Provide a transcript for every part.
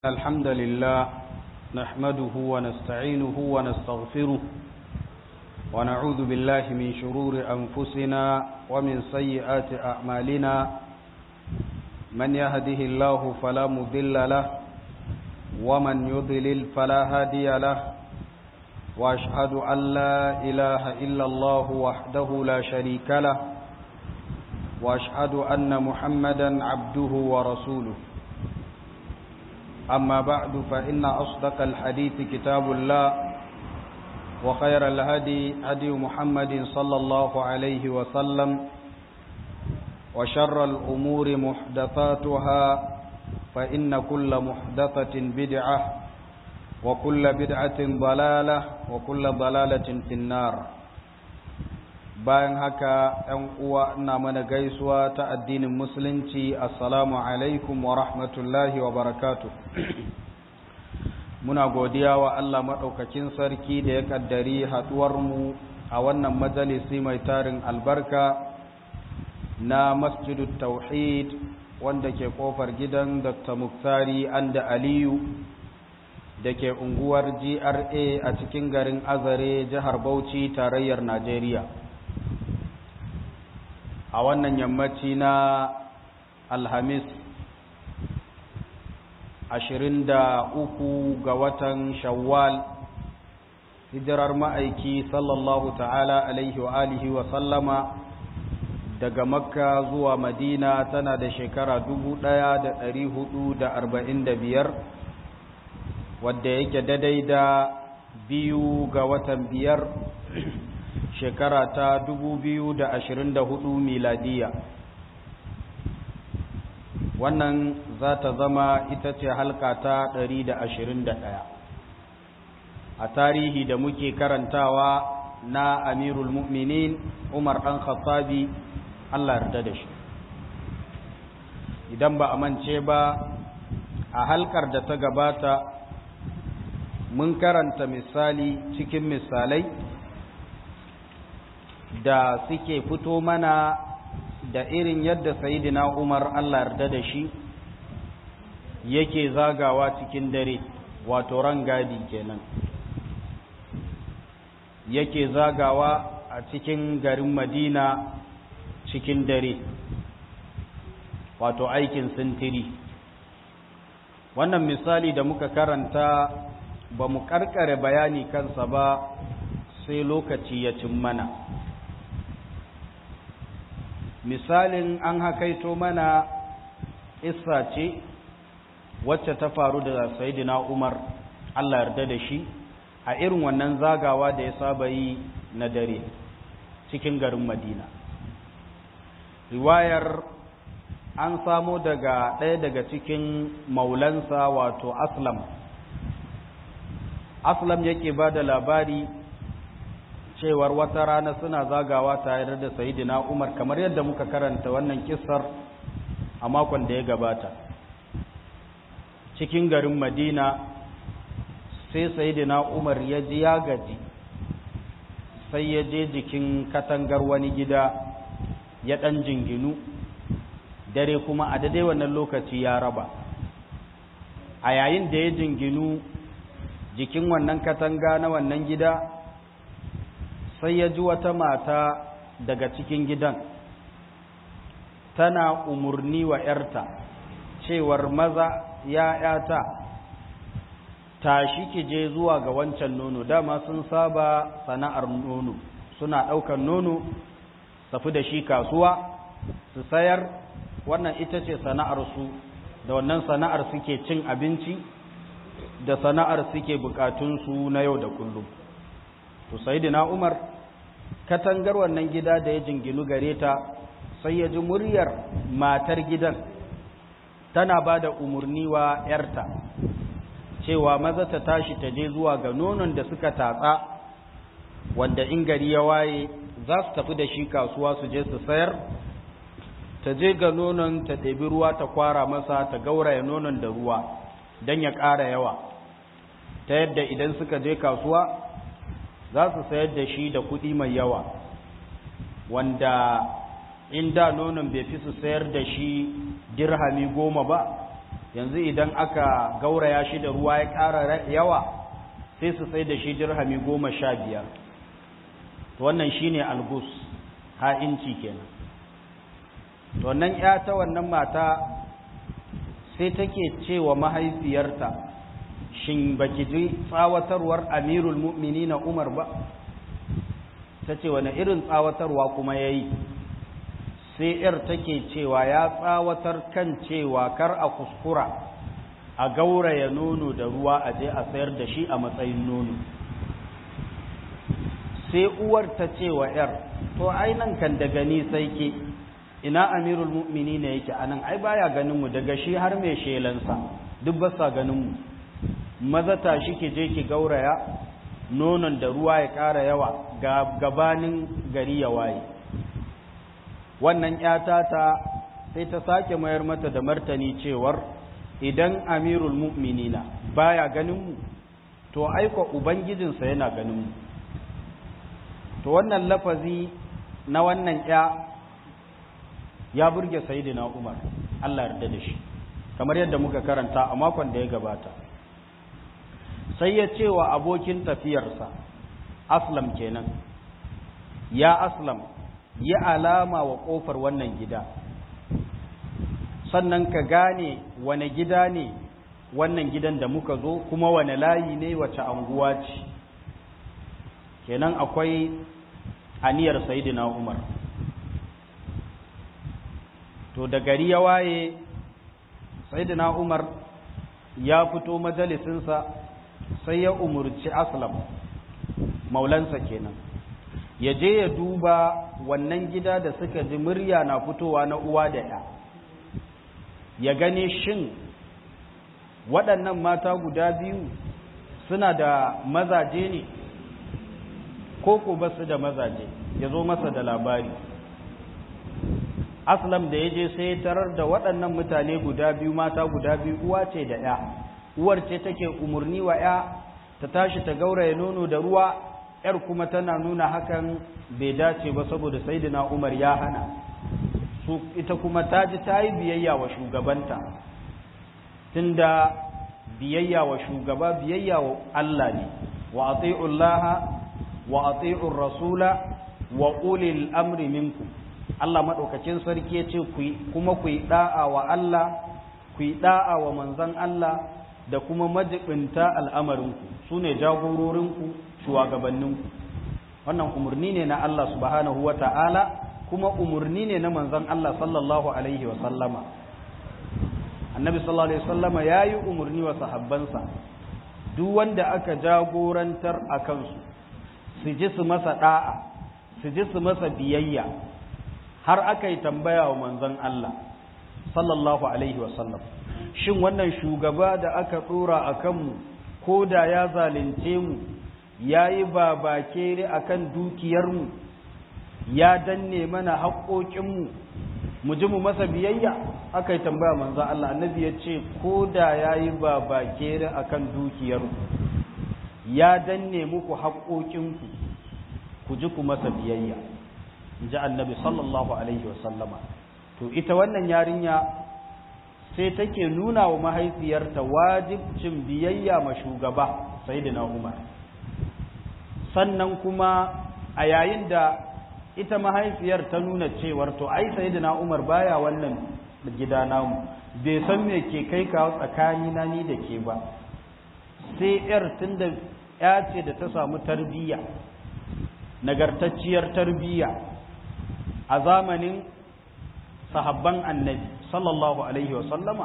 الحمد لله نحمده ونستعينه ونستغفره ونعوذ بالله من شرور أنفسنا ومن سيئات أعمالنا من يهده الله فلا مضل له ومن يضلل فلا هادي له وأشهد أن لا إله إلا الله وحده لا شريك له وأشهد أن محمدا عبده ورسوله أما بعد فإن أصدق الحديث كتاب الله وخير الهدي هدي محمد صلى الله عليه وسلم وشر الأمور محدثاتها فإن كل محدثة بدعة وكل بدعة ضلالة وكل ضلالة في النار bayan haka ‘yan uwa ina mana gaisuwa ta addinin musulunci assalamu alaikum wa rahmatullahi wa barakatu muna godiya wa Allah maɗaukakin sarki da ya ƙaddari haɗuwarmu a wannan majalisi mai tarin albarka na masjidu tauhid wanda ke ƙofar gidan dr muktari anda aliyu da ke unguwar gra a cikin garin azare jihar bauchi tarayyar najeriya a wannan yammaci na alhamis ashirin da uku ga watan shawwal hijirar ma'aiki sallallahu ta'ala alaihi wa alihi wa sallama daga makka zuwa madina tana da shekara dubu ɗaya da ɗari hudu da arba'in da biyar wadda yake daidai da biyu ga watan biyar shekara ta hudu miladiya wannan za ta zama ita ce halka ta ɗaya. a tarihi da muke karantawa na amirul mu'minin umar ɗan khattabi allah yarda da shi idan ba a mance ba a halkar da ta gabata mun karanta misali cikin misalai da suke fito mana da irin yadda sayidina Umar Allah yarda da shi yake zagawa cikin dare wato rangadi kenan yake zagawa a cikin garin Madina cikin dare wato aikin sintiri wannan misali da muka karanta ba mu karkare bayani kansa ba sai lokaci ya cin mana misalin an hakaito mana isa ce wacce ta faru da sayidina umar allah yarda da shi a irin wannan zagawa da ya saba yi na dare cikin garin madina riwayar an samo daga ɗaya daga cikin maulansa wato aslam aslam yake ba da labari cewar wata rana suna zagawa tare da sayidina Umar kamar yadda muka karanta wannan kissar a makon da ya gabata cikin garin Madina sai sayidina Umar ya ji ya gaji sai ya je jikin katangar wani gida ya ɗan jinginu dare kuma a daidai wannan lokaci ya raba a yayin da ya jinginu jikin wannan katanga na wannan gida sai ya ji wata mata daga cikin gidan tana umarni wa ‘yarta cewar maza ya ‘yata tashi ki je zuwa ga wancan nono dama sun saba sana'ar nono suna ɗaukar nono tafi da shi kasuwa su sayar wannan ita ce sana'arsu da wannan sana'ar suke cin abinci da sana'ar suke bukatunsu na yau da kullum to sayyidina Umar katangar wannan gida da ya jinginu gare ta sai ya ji muryar matar gidan tana ba da umarni wa ‘yarta cewa maza ta tashi ta je zuwa ga nonon da suka tatsa wanda in gari ya waye za su tafi da shi kasuwa su je su sayar ta je ga nonon ta ɗabi ruwa ta kwara masa ta gauraya nonon da ruwa don ya ƙara yawa ta yadda idan suka je kasuwa za su sayar da shi da kuɗi mai yawa wanda in da nonon bai fi su sayar da shi dirhami goma ba yanzu idan aka gauraya shi da ruwa ya ƙara yawa sai su sai da shi dirhami goma sha biyar wannan shine algus ha'inci kenan to wannan ya ta wannan mata sai take cewa mahaifiyarta shin baki ji tsawatarwar amirul mu'minina umar ba ta ce wani irin tsawatarwa kuma ya yi sai ‘yar take cewa ya tsawatar kan cewa kar a kuskura a gauraya nono da ruwa a je a sayar da shi a matsayin nono sai uwar ta cewa ‘yar to ai nan kan da gani sai ke ina amirul mu'mini ne yake anan ai baya ganin mu daga shi har mai shelansa duk ba sa ganin mu maza tashi ki je ki gauraya nonon da ruwa ya ƙara yawa gabanin gari ya waye wannan ƴata ta sai ta sake mayar mata da martani cewar idan amirul mu'minina baya ganin mu to aika ubangijinsa yana ganin mu to wannan lafazi na wannan ƴa ya burge sayidina Umar Allah yarda da shi kamar yadda muka karanta a makon da ya gabata sai ya ce wa abokin tafiyarsa aslam kenan ya aslam yi alama wa ƙofar wannan gida sannan ka gane wane gida ne wannan gidan da muka zo kuma wane layi ne wace anguwa ce kenan akwai aniyar sayidina umar to da gari ya waye sayidina umar ya fito majalisinsa sai ya umurci aslam maulansa kenan ya je ya duba wannan gida da suka ji murya na fitowa na uwa da ya ya gani shin waɗannan mata guda biyu suna da mazaje ne ko ko ba su da mazaje ya zo masa da labari aslam da ya je sai ya tarar da waɗannan mutane guda biyu mata guda biyu uwa ce da ya uwar ce take umarni wa ya ta tashi ta gauraya nono da ruwa yar kuma tana nuna hakan bai dace ba saboda saidina umar ya hana su ita kuma ta ji ta yi biyayya wa shugabanta tunda biyayya wa shugaba biyayya wa Allah ne wa ati'ullaha wa ati'ur rasula wa ulil amri minkum Allah madaukakin sarki ya ce kuma ku yi da'a wa Allah ku yi da'a wa manzon Allah da kuma majibinta al'amarinku su ne jagororinku shugabanninku wannan umarni ne na Allah subhanahu wa ta'ala kuma umarni ne na manzon Allah sallallahu alaihi wa sallama annabi sallallahu alaihi wa sallama ya yi umarni wa sahabbansa duk wanda aka jagorantar a kansu su ji su masa da'a su ji su masa biyayya har aka yi tambaya wa manzon Allah sallallahu alaihi wa sallam shin wannan shugaba da aka tsora a kanmu ko da ya zalunce mu ya yi babakere a kan dukiyarmu ya danne mana haƙoƙinmu mu ji mu masa biyayya aka yi tambaya manzan Allah annabi ya ce ko da ya yi babakere a kan dukiyarmu ya danne muku haƙoƙinku ku ji ku masa biyayya in ji annabi sallallahu alaihi wasallama to ita wannan yarinya sai take nuna wa mahaifiyarta wajibcin biyayya ma shugaba sayyidina Umar sannan kuma a yayin da ita mahaifiyar ta nuna cewar to ai sayyidina Umar baya wannan gida namu bai san me ke kai kawo tsakani na ni da ke ba sai yar tunda ya ce da ta samu tarbiyya nagartacciyar tarbiyya a zamanin sahabban annabi sallallahu alaihi wa sallama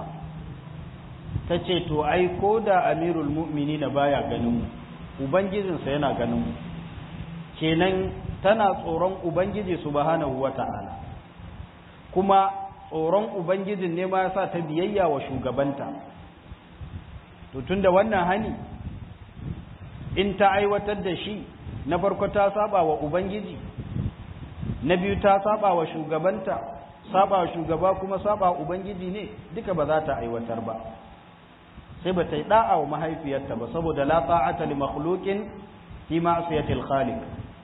ta ce to ai ko da amirul mu'mini na baya ganin mu ubangijinsa yana ganin mu kenan tana tsoron ubangiji subhanahu wa ta'ala kuma tsoron ubangijin ne ma yasa ta biyayya wa shugabanta to tunda wannan hani in ta aiwatar da shi na farko ta saba wa ubangiji na biyu ta saba wa shugabanta saba shugaba kuma saba ubangiji ne duka ba za ta aiwatar ba sai ba ta yi da'a wa mahaifiyarta ba saboda la ta'ata li makhluqin fi ma'siyatil khaliq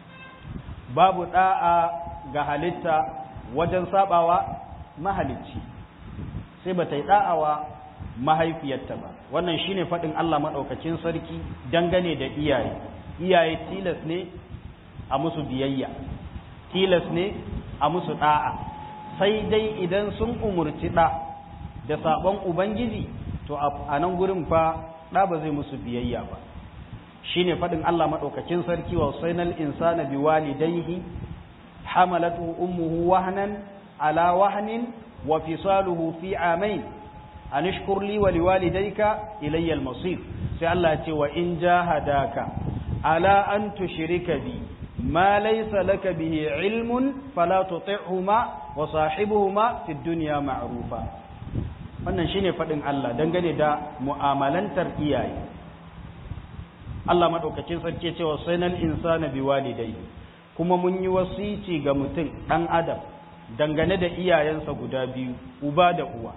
babu da'a ga halitta wajen sabawa mahalicci sai ba ta yi da'a wa mahaifiyarta ba wannan shine faɗin Allah maɗaukacin sarki dangane da iyaye iyaye tilas ne a musu biyayya tilas ne a musu ɗa'a sai dai idan sun umurci ɗa da saɓon ubangiji to a nan gurin fa ɗa ba zai musu biyayya ba shine faɗin Allah maɗaukacin sarki wa sainal insana bi walidaihi hamalatu ummuhu wahnan ala wahnin wa fisaluhu fi amain an ishkur li wa liwalidayka ilayya al-masir sai Allah ya ce wa in jahadaka ala an tushrika bi ma laysa laka bihi ilmun fala tuti'huma wa sahibuhuma fid dunya ma'rufa wannan shine fadin Allah dangane da mu'amalantar iyaye Allah madaukakin sarki ya ce wa sainal insana biwalidayhi kuma mun yi wasici ga mutum dan adam dangane da iyayensa guda biyu uba da uwa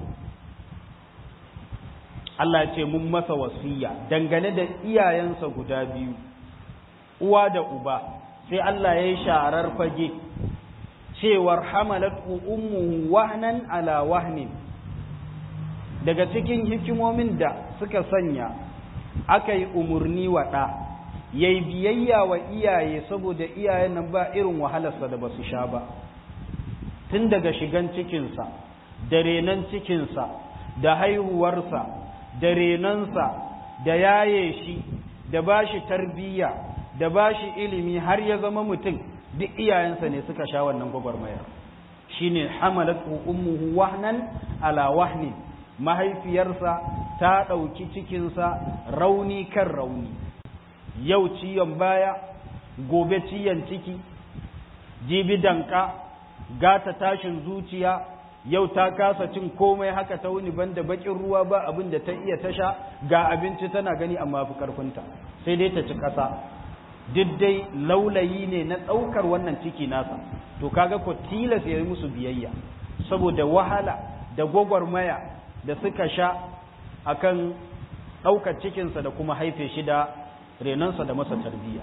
Allah ce mun masa wasiya dangane da iyayensa guda biyu uwa da uba sai Allah ya yi sharar fage cewar hamalat ummuhu wahnan ala wahnin daga cikin hikimomin da suka sanya aka yi umarni wa ɗa ya yi biyayya wa iyaye saboda iyayen nan ba irin wahalarsa da ba su sha ba tun daga shigan cikinsa da renon cikinsa da haihuwarsa da renonsa da yaye shi da ba shi tarbiyya da ba shi ilimi har ya zama mutum duk iyayensa ne suka sha wannan gwagwarmayar shi ne hamalatu ummuhu wahnan ala wahnin mahaifiyarsa ta ɗauki cikinsa rauni kan rauni yau ciyon baya gobe ciyon ciki jibi danka gata tashin zuciya yau ta kasa cin komai haka ta wuni banda bakin ruwa ba abin da ta iya tasha ga abinci tana gani amma fi karfinta sai dai ta ci kasa duk dai laulayi ne na ɗaukar wannan ciki nasa to kaga ko tilas ya yi musu biyayya saboda wahala da gwagwarmaya da suka sha akan ɗaukar cikinsa da kuma haife shi da renonsa da masa tarbiyya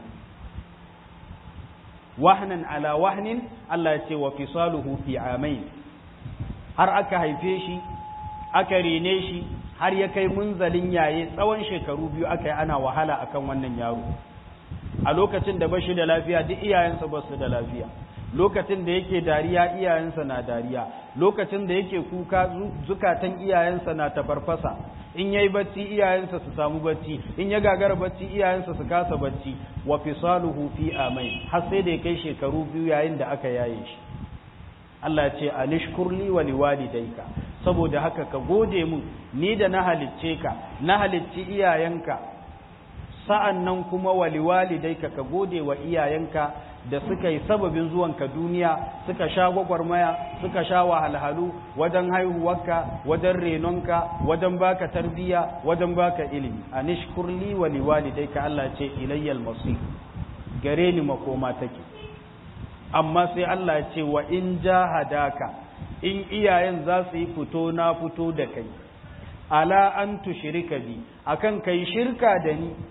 wahnan ala wahnin Allah ya ce wa fisaluhu fi amain har aka haife shi aka rene shi har ya kai munzalin yaye tsawon shekaru biyu aka yi ana wahala akan wannan yaro a lokacin da bashi da lafiya duk iyayensa ba su da lafiya lokacin da yake dariya iyayensa na dariya lokacin da yake kuka zukatan iyayensa na tafarfasa in yayi bacci iyayensa su samu bacci in ya gagara bacci iyayensa su kasa bacci wa fisaluhu fi amai har sai da ya kai shekaru biyu yayin da aka yaye shi Allah ce anishkurli wa liwalidayka saboda haka ka gode mun ni da na halicce ka na halicci iyayenka sa'annan kuma wa liwalidayka ka gode wa iyayenka da suka yi sababin zuwanka duniya suka sha gwagwarmaya suka sha wahalhalu wajen haihuwarka wajen renonka wajen baka tarbiya wajen baka ilimi anishkurli wa liwalidayka Allah ce ilayyal masir gare ni makoma take amma sai Allah ya ce wa in jahadaka in iyayen za su yi fito na fito da kai ala an tushrika bi akan kai shirka da ni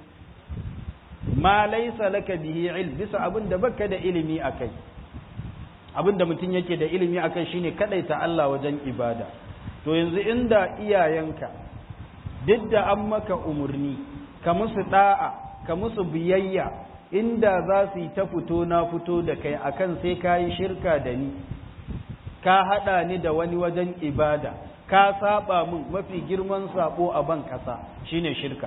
ma laysa laka bihi ilm bisa abin da baka da ilimi akai abin da mutum yake da ilimi akai shine kadaita Allah wajen ibada to yanzu inda iyayenka duk da an maka umurni ka musu da'a ka musu biyayya inda za su yi ta fito na fito da kai akan sai ka yi shirka da ni ka haɗa ni da wani wajen ibada ka saba min mafi girman sabo a ban ƙasa shine shirka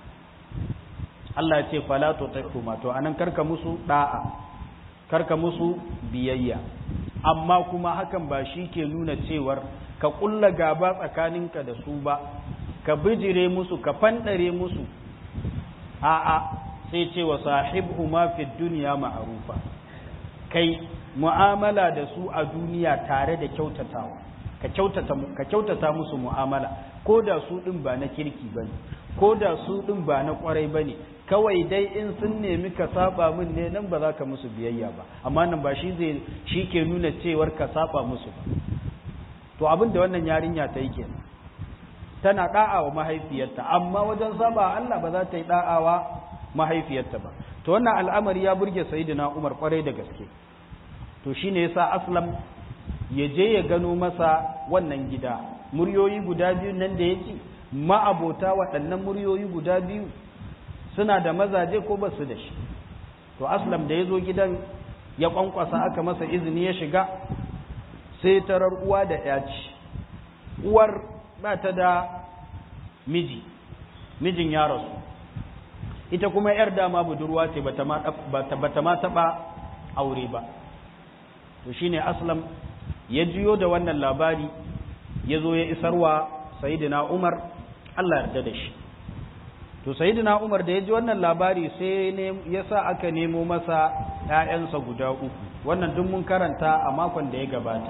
Allah ce fala to tahuma to anan karka musu da'a karka musu biyayya amma kuma hakan ba shi ke nuna cewar ka kulla gaba tsakaninka da su ba ka bijire musu ka fanɗare musu a'a sai ce wa sahibhuma fi dunya ma'rufa kai mu'amala da su a duniya tare da kyautatawa ka kyautata ka kyautata musu mu'amala ko da su din ba na kirki bane ko da su din ba na kwarai bane kawai dai in sun nemi ka saba min ne nan ba za ka musu biyayya ba amma nan ba shi zai shi ke nuna cewar ka saba musu ba to abin da wannan yarinya ta yi kenan tana da'a wa mahaifiyarta amma wajen saba Allah ba za ta yi da'awa mahaifiyarta ba to wannan al'amari ya burge sayyidina Umar kwarai da gaske to shine yasa aslam ya je ya gano masa wannan gida muryoyi guda biyu nan da yake ma'abota waɗannan muryoyi guda biyu suna da mazaje ko ba su da shi to aslam da ya zo gidan ya kwankwasa aka masa izini ya shiga sai tarar uwa da ya ci uwar ba ta da miji mijin ya rasu ita kuma yar dama budurwa ce bata ma taɓa aure ba to shine aslam ya jiyo da wannan labari ya zo ya isarwa sayidina umar allah yarda da shi to sayidina umar da ya ji wannan labari sai ya sa aka nemo masa ‘ya'yansa guda uku wannan duk mun karanta a makon da ya gabata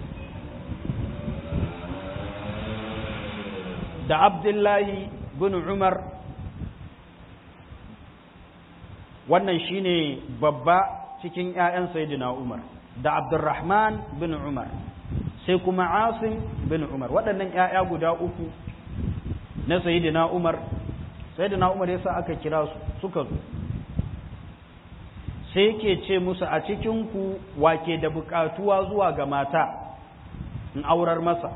da abdullahi bin umar wannan shine babba cikin ‘ya'yan sayidina umar da abdurrahman bin umar sai kuma asim bin umar waɗannan ‘ya'ya guda uku na sayidina umar sayidina umar ya sa aka kira su suka zo sai yake ce musu a cikinku wake da buƙatuwa zuwa ga mata in aurar masa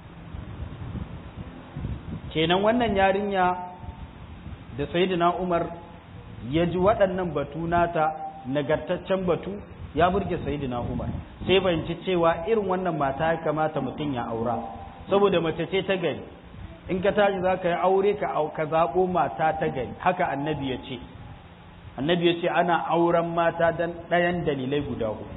kenan wannan yarinya da sayidina umar ya ji waɗannan batu nata nagartaccen batu ya burge sayidina umar sai bayanci cewa irin wannan mata ya kamata mutum ya aura saboda mace ce ta gari in ka tashi za ka yi aure ka zaɓo mata ta gari haka annabi ya ce annabi ya ce ana auren mata don ɗayan dalilai guda hudu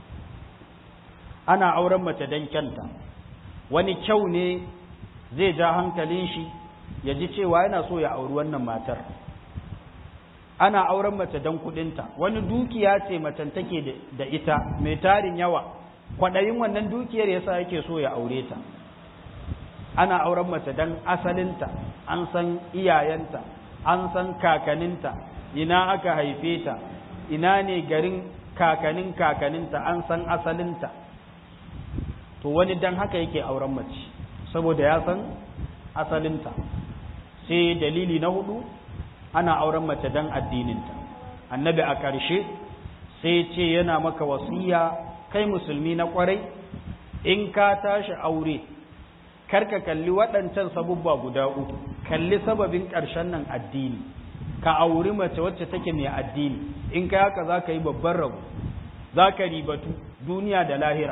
ana auren mace don kyanta wani kyau ne zai ja hankalin shi ya ji cewa yana so ya auri wannan matar ana auren mace don kudinta wani dukiya ce macen take da ita mai tarin yawa kwaɗayin wannan dukiyar yasa yake so ya aure ta ana auren mace don asalinta an san iyayenta an san kakaninta ina aka haife ta ina ne garin kakanin kakaninta an san asalinta to wani dan haka yake auren mace saboda ya san asalinta sai dalili na hudu ana auren mace dan addininta annabi a ƙarshe sai ce yana maka wasiya kai musulmi na ƙwarai in ka tashi aure karka kalli waɗancan sabubba guda uku kalli sababin ƙarshen nan addini ka auri mace wacce take mai addini in ka haka za ka yi babban rabu za ka ribatu duniya da lahira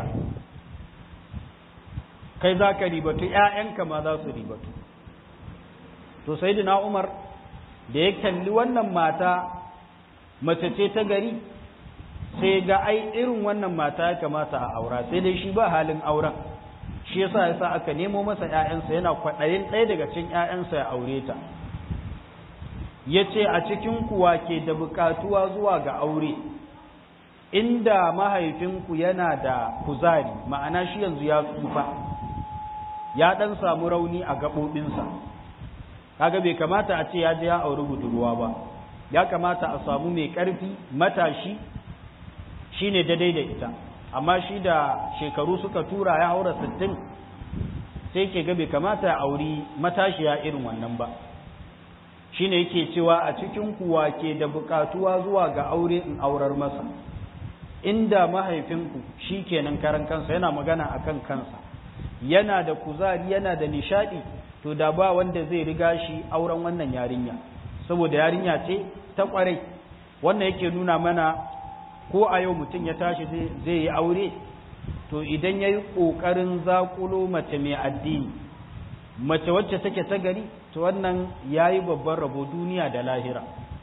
kai za ka ribatu ‘ya'yanka ma za su ribatu to sai umar da ya kalli wannan mata mace ce ta gari sai ga ai irin wannan mata ya kamata a aura sai dai shi ba halin auren shi yasa yasa aka nemo masa ‘ya'yansa yana kwaɗayin ɗaya daga cikin ‘ya'yansa ya aure ta ya ce a cikin kuwa ke da buƙatuwa zuwa ga aure inda mahaifinku yana da kuzari ma'ana shi yanzu ya tsufa ya ɗan samu rauni a gaɓoɓinsa kaga bai kamata a ce ya je ya auri budurwa ba ya kamata a samu mai ƙarfi matashi shine daidai da ita amma shi da shekaru suka tura ya haura sittin sai ke ga bai kamata ya auri matashiya irin wannan ba shine yake cewa a cikin kuwa ke da bukatuwa zuwa ga aure in aurar masa inda mahaifinku shi kenan karan kansa yana magana akan kansa yana da kuzari yana da nishadi to da ba wanda zai riga shi auren wannan yarinya saboda yarinya ce ta kwarai wannan yake nuna mana ko a yau mutum ya tashi zai yi aure to idan ya yi ƙoƙarin zaƙulo mace mai addini mace wacce take ta gari to wannan ya yi babban rabo duniya da lahira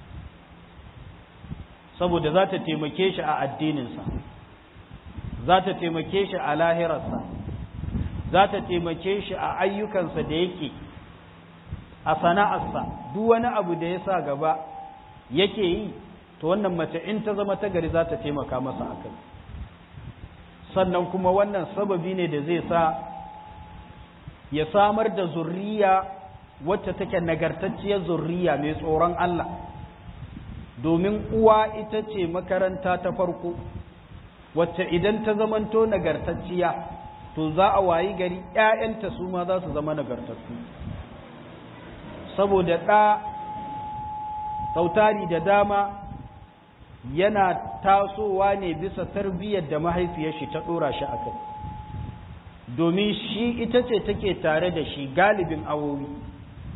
saboda za ta taimake shi a addininsa za ta taimake shi a lahirarsa za ta taimake shi a ayyukansa da yake a sana'arsa duk wani abu da ya sa gaba yake yi to wannan mace in ta zama ta gari za ta taimaka masa a kai sannan kuma wannan sababi ne da zai sa ya samar da zurriya wacce take nagartacciyar zurriya mai tsoron Allah domin uwa ita ce makaranta ta farko wacce idan ta zamanto nagartacciya to za a wayi gari ‘ya'yanta su ma za su zama nagartattu saboda ɗa sautari da dama yana tasowa ne bisa tarbiyyar da mahaifiyar shi ta ɗora shi a kai domin shi ita ce take tare da shi galibin awowi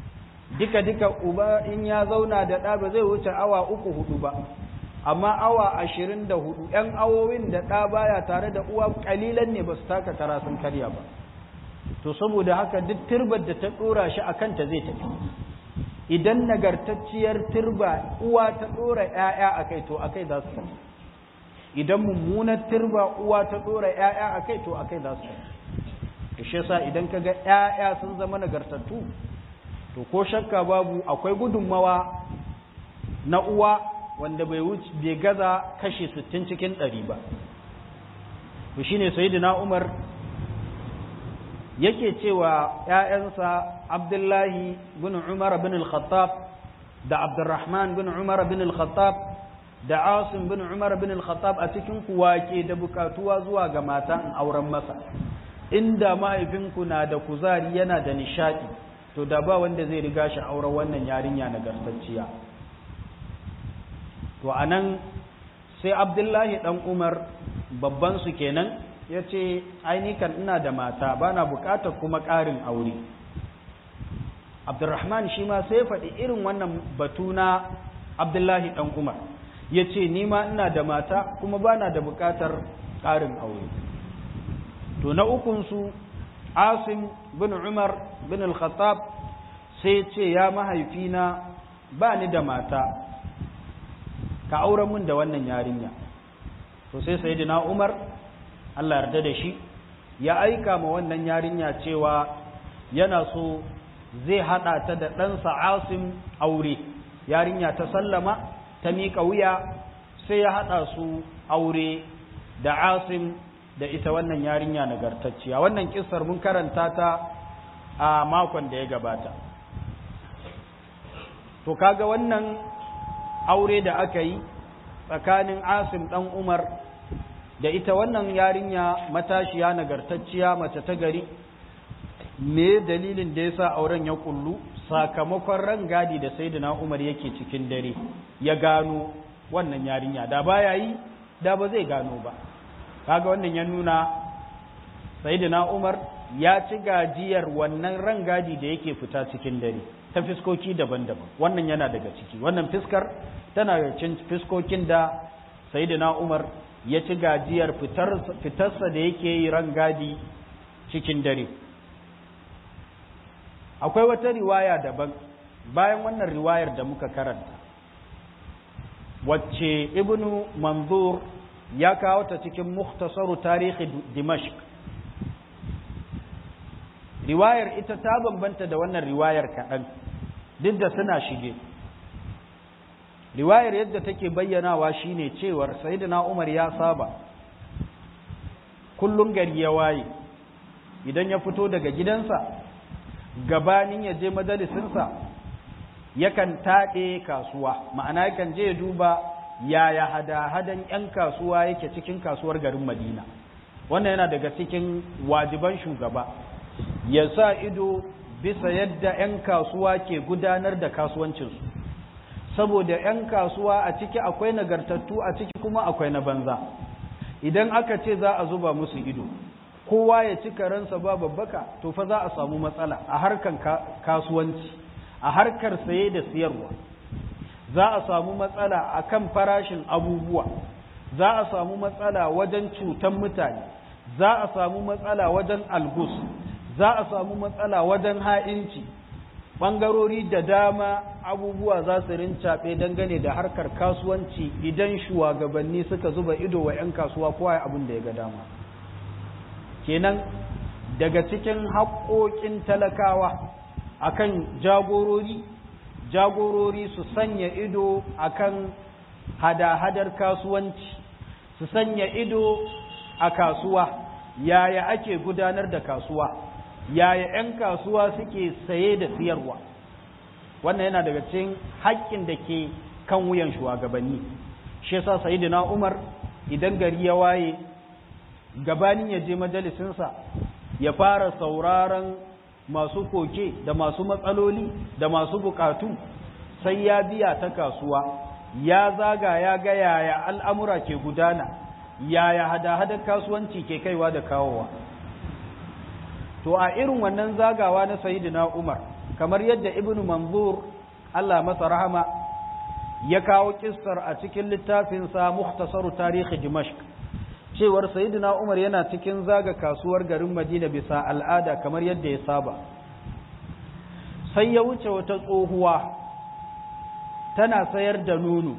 duka duka uba in ya zauna da ɗa ba zai wuce awa uku hudu ba amma awa ashirin da hudu ‘yan awowin da ɗa baya tare da uwa ƙalilan ne ba su taka kara sun karya ba to saboda haka duk turbar da ta ɗora shi a kanta zai tafi idan nagartacciyar turba uwa ta ɗora ‘ya'ya a kai to a kai za su tafi idan mummunar turba uwa ta ɗora ‘ya'ya a kai to a kai za su tafi shi yasa idan ka ga ‘ya'ya sun zama nagartattu to ko shakka babu akwai gudunmawa na uwa wanda bai wuce bai gaza kashi 60 cikin 100 ba to shine sayyidina Umar yake cewa ƴaƴansa Abdullahi bin Umar bin al-Khattab da Abdurrahman bin Umar bin al-Khattab da Asim bin Umar bin al-Khattab a cikin kuwa ke da bukatuwa zuwa ga matan auren masa inda mahaifinku na da kuzari yana da nishadi to da ba wanda zai riga shi auren wannan yarinya nagartacciya to anan sai abdullahi dan umar babban su kenan ya ce kan ina da mata ba na bukatar kuma ƙarin aure abdurrahman shi ma sai faɗi irin wannan batu na abdullahi dan umar ya ce ni ma ina da mata kuma ba na da bukatar ƙarin aure to na ukunsu asim bin umar bin al-khattab sai ce ya mahaifina ba ni da mata ka auren mun da wannan yarinya to sai sayyidina umar Allah yarda da shi ya aika ma wannan yarinya cewa yana so zai hada ta da ɗansa asim aure yarinya ta sallama ta miƙa wuya sai ya hada su aure da asim da ita wannan yarinya nagartacciya wannan kissar mun karanta ta a makon da ya gabata to kaga wannan aure da aka yi tsakanin asim dan umar da ita wannan yarinya matashiya nagartacciya mace ta gari me dalilin da yasa auren ya kullu sakamakon rangadi da sayyidina umar yake cikin dare ya gano wannan yarinya da baya yi da ba zai gano ba kaga wannan ya nuna sayyidina Umar ya ci gajiyar wannan rangadi da yake fita cikin dare ta fiskoki daban-daban wannan yana daga ciki wannan fiskar tana da cin fiskokin da sayyidina Umar ya ci gajiyar fitar fitarsa da yake yi rangadi cikin dare akwai wata riwaya daban bayan wannan riwayar da muka karanta wacce ibnu manzur ya kawo ta cikin mukhtasaru tarihi dimashq riwayar ita ta bambanta da wannan riwayar kaɗan duk da suna shige riwayar yadda take bayyanawa shine cewar sayyidina umar ya saba kullum gari ya waye idan ya fito daga gidansa gabanin ya je majalisinsa yakan taɗe kasuwa ma'ana yakan je ya duba yaya hada-hadan 'yan kasuwa yake cikin kasuwar garin madina wannan yana daga cikin wajiban shugaba ya sa ido bisa yadda 'yan kasuwa ke gudanar da kasuwancinsu saboda 'yan kasuwa a ciki akwai nagartattu a ciki kuma akwai na banza idan aka ce za a zuba musu ido kowa ya ci karansa ba babbaka to fa za a samu matsala a harkar kasuwanci a harkar saye da siyarwa za a samu matsala a kan farashin abubuwa za a samu matsala wajen cutan mutane za a samu matsala wajen algus za a samu matsala wajen ha'inci ɓangarori da dama abubuwa za su rincaɓe dangane da harkar kasuwanci idan shugabanni suka zuba ido wa 'yan kasuwa kowa abin da ya ga dama kenan daga cikin haƙoƙin talakawa akan jagorori jagorori su sanya ido akan hada-hadar kasuwanci su sanya ido a kasuwa yaya ake gudanar da kasuwa yaya 'yan kasuwa suke saye da siyarwa wannan yana daga cikin haƙƙin da ke kan wuyan shugabanni shi yasa sayyidina Umar idan gari ya waye gabanin ya je majalisinsa ya fara sauraron masu koke da masu matsaloli da masu bukatu sai ya biya ta kasuwa ya zaga ya ga yaya al'amura ke gudana yaya hada-hadar kasuwanci ke kaiwa da kawowa to a irin wannan zagawa na sayidina umar kamar yadda ibnu manzur Allah masa rahama ya kawo kissar a cikin littafinsa mukhtasaru tarihi dimashq cewar sayyidina umar yana cikin zaga kasuwar garin madina bisa al'ada kamar yadda ya saba sai ya wuce wata tsohuwa tana sayar da nono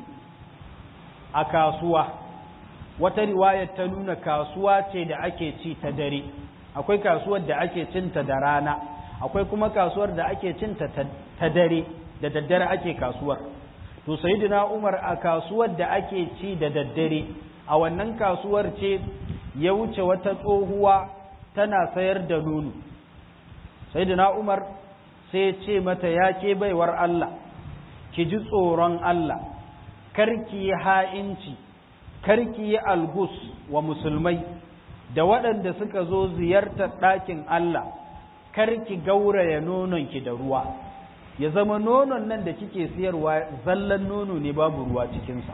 a kasuwa wata riwayar ta nuna kasuwa ce da ake ci ta dare akwai kasuwar da ake cinta da rana akwai kuma kasuwar da ake cinta ta dare da daddare ake kasuwar to sayyidina Umar a kasuwar da ake ci da daddare a wannan kasuwar ce ya wuce wata tsohuwa tana sayar da nono sayyidina Umar sai ce mata ya ke baiwar Allah ki ji tsoron Allah karki yi ha'inci karki yi algus wa musulmai da waɗanda suka zo ziyartar ɗakin Allah karki gauraya nononki da ruwa ya zama nonon nan da kike siyarwa zallan nono ne babu ruwa cikinsa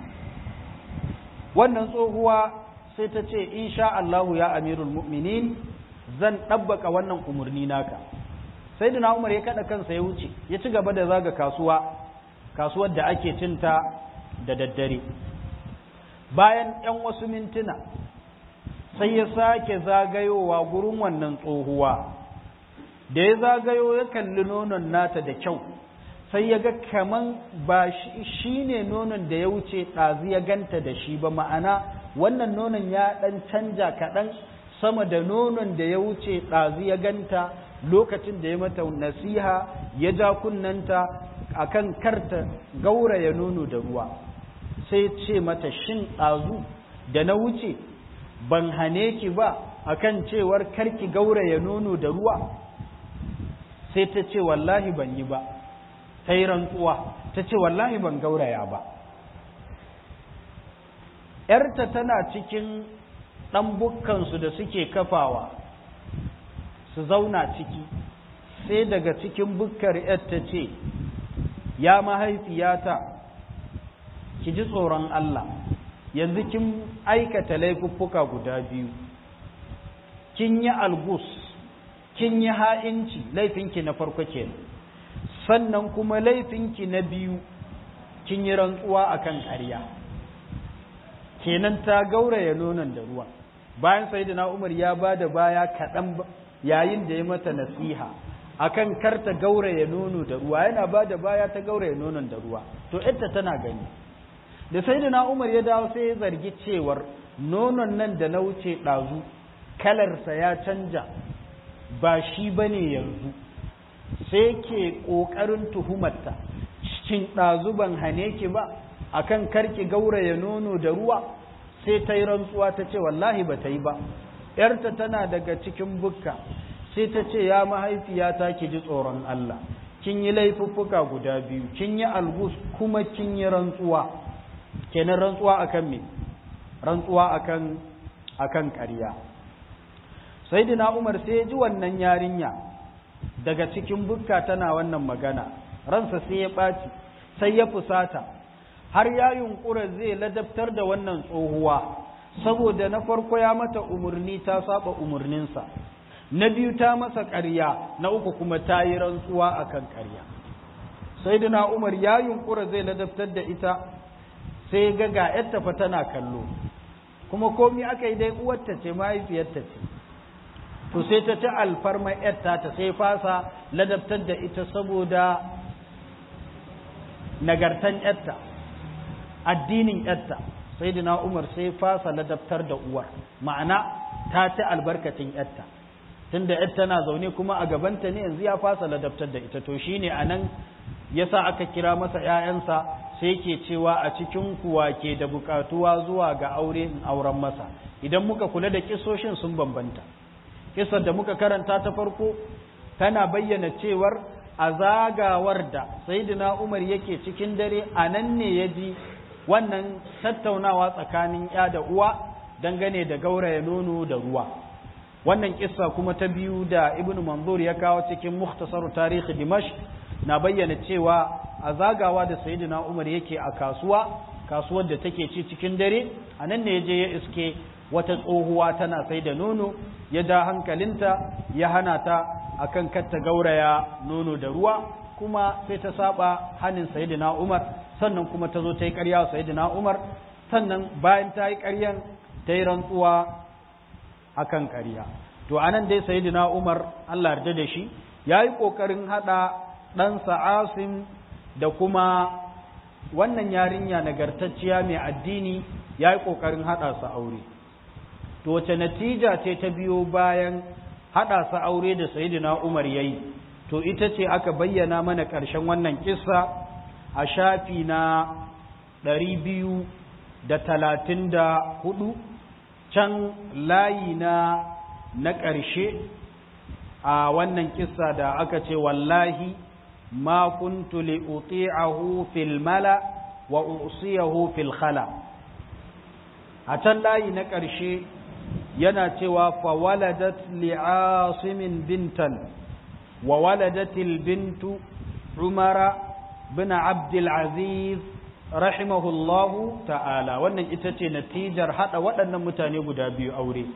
wannan tsohuwa sai ta ce insha Allahu ya amirul mu'minin zan ɗabbaka wannan umarni naka sai da umar ya kaɗa kansa ya wuce ya ci gaba da zaga kasuwa kasuwar da ake cinta da daddare bayan ‘yan wasu mintuna sai ya sake zagayowa gurin wannan tsohuwa da ya zagayo ya kalli nonon nata da kyau sai ya ga kaman ba shi ne nonon da ya wuce ɗazu ya ganta da shi ba ma'ana wannan nonon ya ɗan canja kaɗan sama da nonon da ya wuce ɗazu ya ganta lokacin da ya mata nasiha ya ja kunnanta akan karta gauraya nono da ruwa sai ce mata shin ɗazu da na wuce ban hane ki ba akan cewar karki gauraya nono da ruwa sai ta ce wallahi ban yi ba ta yi rantsuwa ta ce wallahi ban gauraya ba ‘yarta tana cikin ɗan bukkansu da suke kafawa su zauna ciki sai daga cikin bukkar ‘yarta ce ya mahaifiyata ki ji tsoron Allah yanzu kin aikata laifuffuka guda biyu kin yi algus kin yi ha'inci laifinki na farko kenan sannan kuma laifinki na biyu kin yi rantsuwa akan ƙarya kenan ta gauraya nonon da ruwa bayan sayyidina Umar ya ba da baya kaɗan yayin da ya mata nasiha akan karta gauraya nono da ruwa yana ba da baya ta gauraya nonon da ruwa to ita tana gani da sayyidina Umar ya dawo sai ya zargi cewar nonon nan da na wuce ɗazu kalarsa ya canja ba shi bane yanzu sai ke ƙoƙarin tuhumarta cikin ɗazu ban hane ki ba akan karki gauraya nono da ruwa sai ta yi rantsuwa ta ce wallahi ba ta yi ba ‘yarta tana daga cikin bukka sai ta ce ya mahaifiyata ki ji tsoron Allah kin yi laifuffuka guda biyu kin yi algus kuma kin yi rantsuwa kenan rantsuwa akan me rantsuwa akan akan ƙarya sayyidina Umar sai ya ji wannan yarinya daga cikin bukka tana wannan magana ransa sai ya ɓaci sai ya fusata har ya yunkura zai ladabtar da wannan tsohuwa saboda na farko ya mata umarni ta saba umarninsa na biyu ta masa ƙarya na uku kuma ta yi rantsuwa akan ƙarya sai da umar ya yunkura zai ladabtar da ita sai ga ga yadda fa tana kallo kuma komi aka yi dai uwarta ce mahaifiyarta ce to sai ta ci alfarma yadda ta sai fasa ladabtar da ita saboda nagartan yadda addinin yadda sai da umar sai fasa ladabtar da uwar ma'ana ta ci albarkacin yadda tunda yadda tana zaune kuma a gabanta ne yanzu ya fasa ladabtar da ita to shine anan yasa aka kira masa ƴaƴansa sai yake cewa a cikin kuwa ke da bukatuwa zuwa ga aure in auren masa idan muka kula da kisoshin sun bambanta kisar da muka karanta ta farko tana bayyana cewar a zagawar da sayyidina Umar yake cikin dare a nan ne ya ji wannan tattaunawa tsakanin ya da uwa dangane da gauraya nono da ruwa wannan kissa kuma ta biyu da ibnu manzur ya kawo cikin mukhtasar tarihi dimash na bayyana cewa a zagawa da sayidina umar yake a kasuwa kasuwar da take ci cikin dare a nan ne ya je ya iske wata tsohuwa tana sai da nono ya da hankalinta ya hana ta akan katta gauraya nono da ruwa kuma sai ta saba hannun sayidina umar sannan kuma ta zo ta yi ƙarya sayidina umar sannan bayan ta yi ƙaryan ta yi rantsuwa akan ƙarya to anan dai sayidina umar allah yarda da shi ya yi ƙoƙarin haɗa ɗansa asim da kuma wannan yarinya nagartacciya mai addini ya yi ƙoƙarin haɗa su aure to wace natija ce ta biyo bayan haɗa su aure da sayidina umar ya yi to ita ce aka bayyana mana ƙarshen wannan kissa a shafi na ɗari biyu da talatin da hudu can layi na na ƙarshe a wannan kissa da aka ce wallahi ma kuntu li uti'ahu fil mala wa usiyahu fil khala a can layi na ƙarshe yana cewa fa waladat li asimin bintan wa waladat al bintu umara bin abdul aziz rahimahullahu ta'ala wannan ita ce natijar hada waɗannan mutane guda biyu aure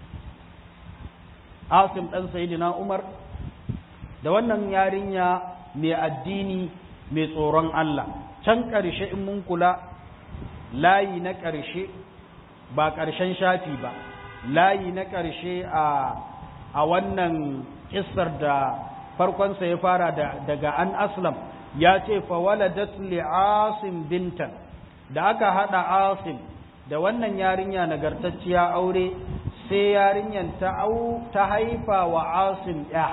asim ɗan sayidina umar da wannan yarinya mai addini mai tsoron Allah can ƙarshe in mun kula layi na ƙarshe ba ƙarshen shafi ba layi na ƙarshe a a wannan kissar da farkonsa ya fara daga an aslam ya ce fawaladat li asim bintan da aka hada asim da wannan yarinya nagartacciya aure sai yarinyan ta au ta haifa wa asim ya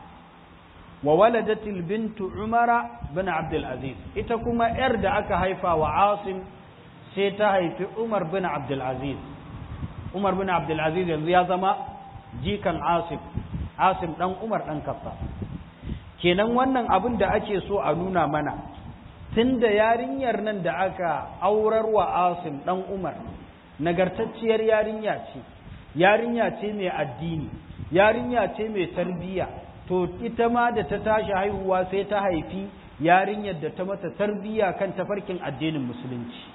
wa waladatil bintu umara bin abdul aziz ita kuma yar da aka haifa wa asim sai ta haifi umar bin abdul aziz umar bin abdul aziz yanzu ya zama jikan asim asim dan umar dan kaffa kenan wannan abin da ake so a nuna mana tunda yarinyar nan da aka aurar wa asim dan umar nagartacciyar yarinya ce yarinya ce mai addini yarinya ce mai tarbiyya to ita ma da ta tashi haihuwa sai ta haifi yarinyar da ta mata tarbiyya kan tafarkin addinin musulunci